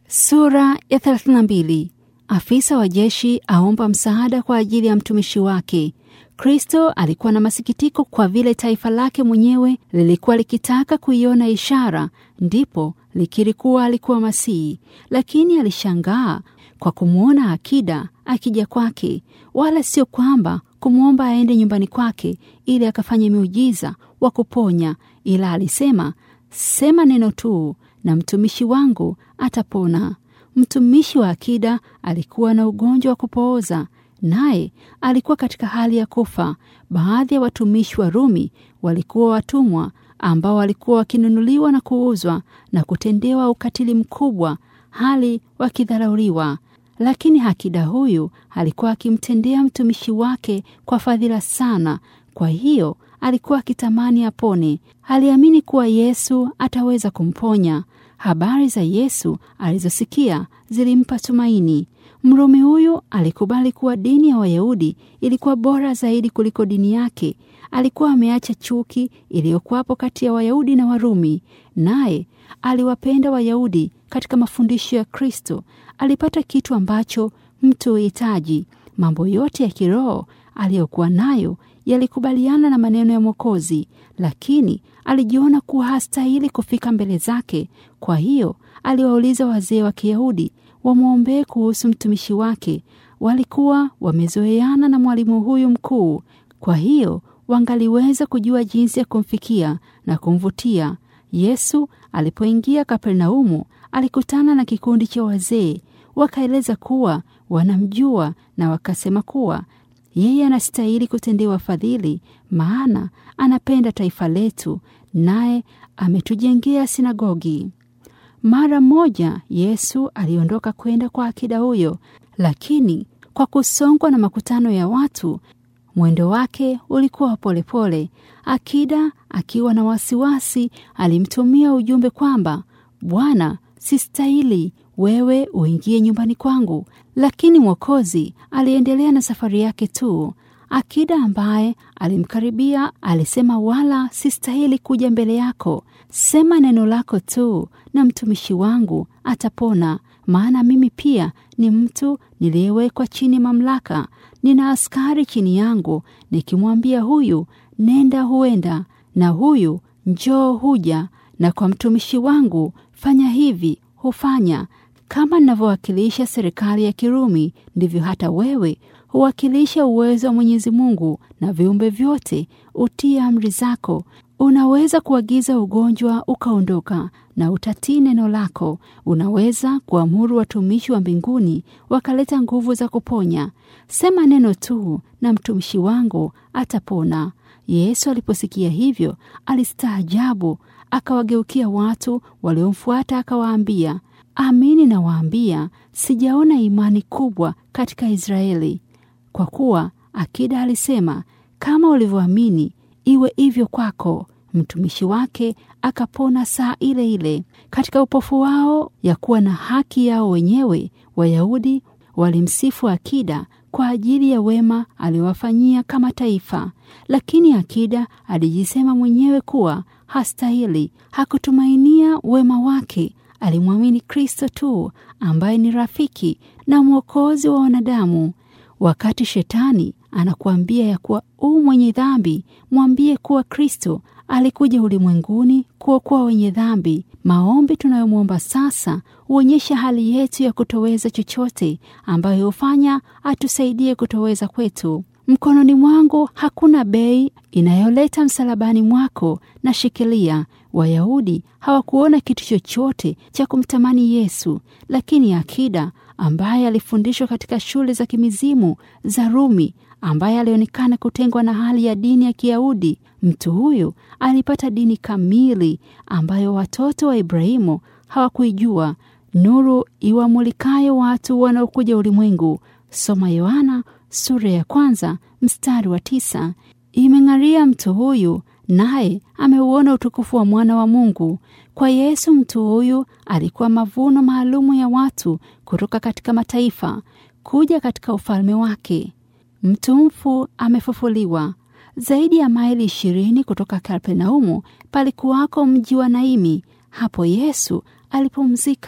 Sura ya 32. Afisa wa jeshi aomba msaada kwa ajili ya mtumishi wake. Kristo alikuwa na masikitiko kwa vile taifa lake mwenyewe lilikuwa likitaka kuiona ishara, ndipo likiri kuwa alikuwa Masihi, lakini alishangaa kwa kumwona akida akija kwake, wala sio kwamba kumwomba aende nyumbani kwake ili akafanye miujiza wa kuponya, ila alisema, sema neno tu na mtumishi wangu atapona. Mtumishi wa akida alikuwa na ugonjwa wa kupooza, naye alikuwa katika hali ya kufa. Baadhi ya watumishi wa Rumi walikuwa watumwa ambao walikuwa wakinunuliwa na kuuzwa na kutendewa ukatili mkubwa, hali wakidharauliwa. Lakini akida huyu alikuwa akimtendea mtumishi wake kwa fadhila sana, kwa hiyo alikuwa akitamani apone. Aliamini kuwa Yesu ataweza kumponya. Habari za Yesu alizosikia zilimpa tumaini. Mrumi huyu alikubali kuwa dini ya Wayahudi ilikuwa bora zaidi kuliko dini yake. Alikuwa ameacha chuki iliyokuwapo kati ya Wayahudi na Warumi, naye aliwapenda Wayahudi katika mafundisho ya Kristo. Alipata kitu ambacho mtu huhitaji. Mambo yote ya kiroho aliyokuwa nayo yalikubaliana na maneno ya Mwokozi, lakini alijiona kuwa hastahili kufika mbele zake. Kwa hiyo aliwauliza wazee wa Kiyahudi wamwombee kuhusu mtumishi wake. Walikuwa wamezoeana na mwalimu huyu mkuu, kwa hiyo wangaliweza kujua jinsi ya kumfikia na kumvutia. Yesu alipoingia Kapernaumu, alikutana na kikundi cha wazee. Wakaeleza kuwa wanamjua na wakasema kuwa yeye anastahili kutendewa fadhili, maana anapenda taifa letu, naye ametujengea sinagogi. Mara moja Yesu aliondoka kwenda kwa akida huyo, lakini kwa kusongwa na makutano ya watu, mwendo wake ulikuwa wa polepole. Akida akiwa na wasiwasi, alimtumia ujumbe kwamba Bwana, sistahili wewe uingie nyumbani kwangu. Lakini Mwokozi aliendelea na safari yake tu. Akida ambaye alimkaribia alisema, wala sistahili kuja mbele yako, sema neno lako tu na mtumishi wangu atapona. Maana mimi pia ni mtu niliyewekwa chini mamlaka, nina askari chini yangu. Nikimwambia huyu nenda, huenda, na huyu njoo, huja, na kwa mtumishi wangu fanya hivi, hufanya. Kama ninavyowakilisha serikali ya Kirumi, ndivyo hata wewe huwakilisha uwezo wa Mwenyezi Mungu, na viumbe vyote utii amri zako. Unaweza kuagiza ugonjwa ukaondoka, na utatii neno lako. Unaweza kuamuru watumishi wa mbinguni wakaleta nguvu za kuponya. Sema neno tu na mtumishi wangu atapona. Yesu aliposikia hivyo, alistaajabu, akawageukia watu waliomfuata akawaambia, Amini nawaambia, sijaona imani kubwa katika Israeli. Kwa kuwa akida alisema, kama ulivyoamini iwe hivyo kwako. Mtumishi wake akapona saa ile ile. Katika upofu wao ya kuwa na haki yao wenyewe, Wayahudi walimsifu akida kwa ajili ya wema aliowafanyia kama taifa, lakini akida alijisema mwenyewe kuwa hastahili. Hakutumainia wema wake alimwamini Kristo tu ambaye ni rafiki na mwokozi wa wanadamu. Wakati shetani anakuambia ya kuwa u mwenye dhambi, mwambie kuwa Kristo alikuja ulimwenguni kuokoa wenye dhambi. Maombi tunayomwomba sasa huonyesha hali yetu ya kutoweza chochote, ambayo hufanya atusaidie kutoweza kwetu. Mkononi mwangu hakuna bei inayoleta msalabani mwako na shikilia. Wayahudi hawakuona kitu chochote cha kumtamani Yesu, lakini akida ambaye alifundishwa katika shule za kimizimu za Rumi, ambaye alionekana kutengwa na hali ya dini ya Kiyahudi, mtu huyu alipata dini kamili ambayo watoto wa Ibrahimu hawakuijua, nuru iwamulikayo watu wanaokuja ulimwengu. Soma Yohana sura ya kwanza mstari wa tisa. Imeng'aria mtu huyu naye ameuona utukufu wa mwana wa Mungu. Kwa Yesu, mtu huyu alikuwa mavuno maalumu ya watu kutoka katika mataifa kuja katika ufalme wake. Mtu mfu amefufuliwa. Zaidi ya maili ishirini kutoka Kapernaumu palikuwako mji wa Naimi. Hapo Yesu alipumzika.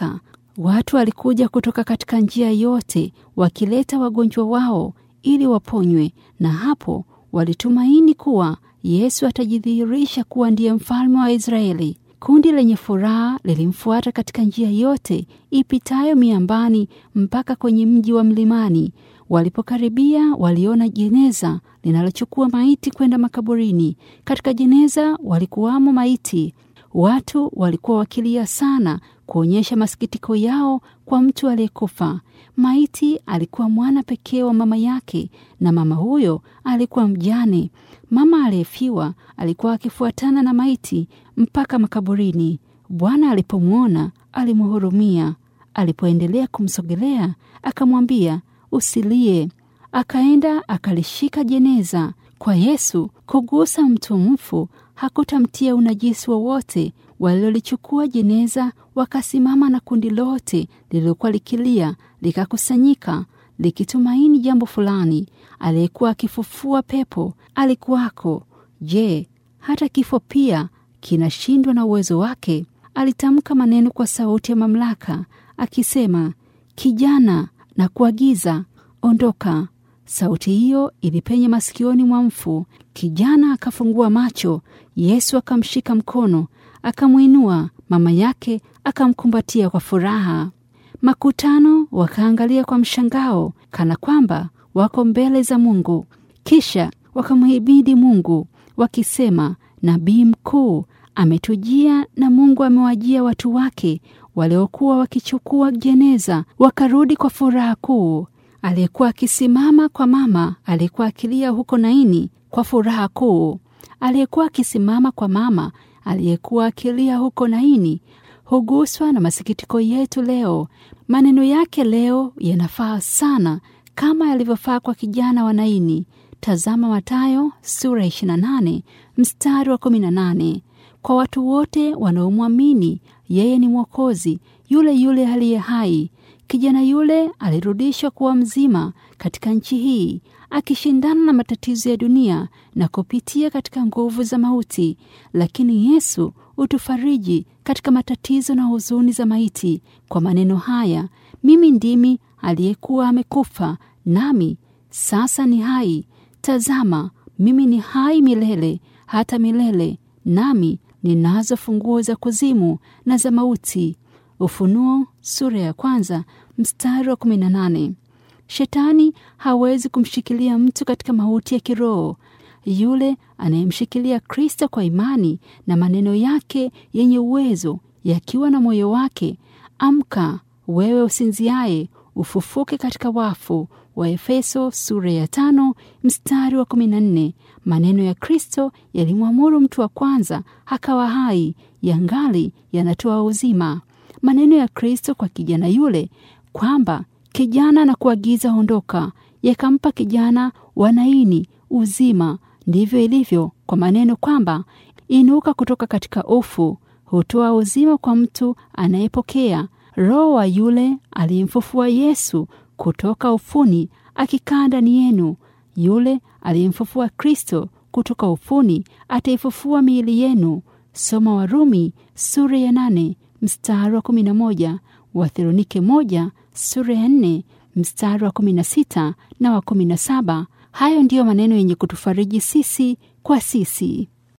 Watu walikuja kutoka katika njia yote wakileta wagonjwa wao ili waponywe, na hapo walitumaini kuwa Yesu atajidhihirisha kuwa ndiye mfalme wa Israeli. Kundi lenye furaha lilimfuata katika njia yote ipitayo miambani mpaka kwenye mji wa mlimani. Walipokaribia, waliona jeneza linalochukua maiti kwenda makaburini. Katika jeneza walikuwamo maiti. Watu walikuwa wakilia sana kuonyesha masikitiko yao kwa mtu aliyekufa. Maiti alikuwa mwana pekee wa mama yake, na mama huyo alikuwa mjane. Mama aliyefiwa alikuwa akifuatana na maiti mpaka makaburini. Bwana alipomwona alimhurumia. Alipoendelea kumsogelea, akamwambia usilie. Akaenda akalishika jeneza. Kwa Yesu, kugusa mtu mfu hakutamtia unajisi wowote. Walilolichukua jeneza wakasimama na kundi lote lililokuwa likilia likakusanyika likitumaini jambo fulani. Aliyekuwa akifufua pepo alikuwako. Je, hata kifo pia kinashindwa na uwezo wake? Alitamka maneno kwa sauti ya mamlaka akisema, kijana, na kuagiza ondoka. Sauti hiyo ilipenya masikioni mwa mfu. Kijana akafungua macho. Yesu akamshika mkono, akamwinua. Mama yake akamkumbatia kwa furaha. Makutano wakaangalia kwa mshangao, kana kwamba wako mbele za Mungu. Kisha wakamhimidi Mungu wakisema, nabii mkuu ametujia na Mungu amewajia watu wake waliokuwa wakichukua jeneza, wakarudi kwa furaha kuu. Aliyekuwa akisimama kwa mama aliyekuwa akilia huko Naini kwa furaha kuu. Aliyekuwa akisimama kwa mama aliyekuwa akilia huko Naini huguswa na masikitiko yetu leo. Maneno yake leo yanafaa sana kama yalivyofaa kwa kijana wa Naini. Tazama Mathayo sura 28 mstari wa 18. Kwa watu wote wanaomwamini yeye ni Mwokozi, yule yule aliye hai. Kijana yule alirudishwa kuwa mzima katika nchi hii, akishindana na matatizo ya dunia na kupitia katika nguvu za mauti. Lakini Yesu utufariji katika matatizo na huzuni za maiti kwa maneno haya, mimi ndimi aliyekuwa amekufa, nami sasa ni hai. Tazama, mimi ni hai milele hata milele, nami ninazo funguo za kuzimu na za mauti. Ufunuo sura ya kwanza mstari wa 18. Shetani hawezi kumshikilia mtu katika mauti ya kiroho. Yule anayemshikilia Kristo kwa imani na maneno yake yenye uwezo yakiwa na moyo wake, amka wewe usinziaye, ufufuke katika wafu. Wa Efeso sura ya tano mstari wa 14. Maneno ya Kristo yalimwamuru mtu wa kwanza akawa hai, yangali yanatoa uzima. Maneno ya Kristo kwa kijana yule kwamba kijana na kuagiza ondoka, yakampa kijana wa Naini uzima. Ndivyo ilivyo kwa maneno kwamba inuka kutoka katika ufu, hutoa uzima kwa mtu anayepokea. Roho wa yule aliyemfufua Yesu kutoka ufuni akikaa ndani yenu, yule aliyemfufua Kristo kutoka ufuni ataifufua miili yenu. Soma Warumi sura ya nane mstari wa kumi na moja Wathesalonike moja sura ya nne mstari wa kumi na sita na wa kumi na saba. Hayo ndiyo maneno yenye kutufariji sisi kwa sisi.